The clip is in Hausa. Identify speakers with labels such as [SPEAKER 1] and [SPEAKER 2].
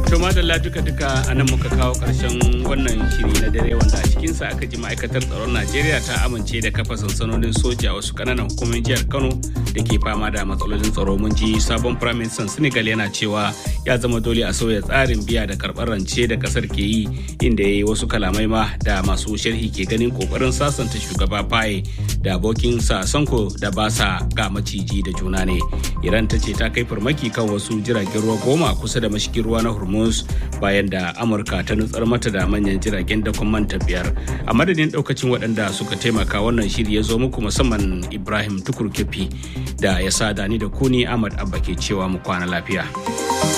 [SPEAKER 1] To madalla duka duka a nan muka kawo ƙarshen wannan shiri na dare wanda a cikinsa aka ji ma'aikatar tsaron Najeriya ta amince da kafa sansanonin soja a wasu ƙananan hukumomin jihar Kano da ke fama da matsalolin tsaro mun ji sabon Prime Minister Senegal yana cewa ya zama dole a sauya tsarin biya da karɓar rance da ƙasar ke yi inda ya yi wasu kalamai ma da masu sharhi ke ganin ƙoƙarin sasanta shugaba Faye da abokin sa Sanko da ba sa ga maciji da juna ne. Iran ta ce ta kai farmaki kan wasu jiragen ruwa goma kusa da mashigin ruwa na Hormuz bayan da Amurka ta nutsar mata da manyan jiragen dakon manta biyar. A madadin daukacin waɗanda suka taimaka wannan shiri ya zo muku musamman Ibrahim Tukur Kefi da ya sa dani da kuni Ahmad Abba ke cewa mu kwana lafiya.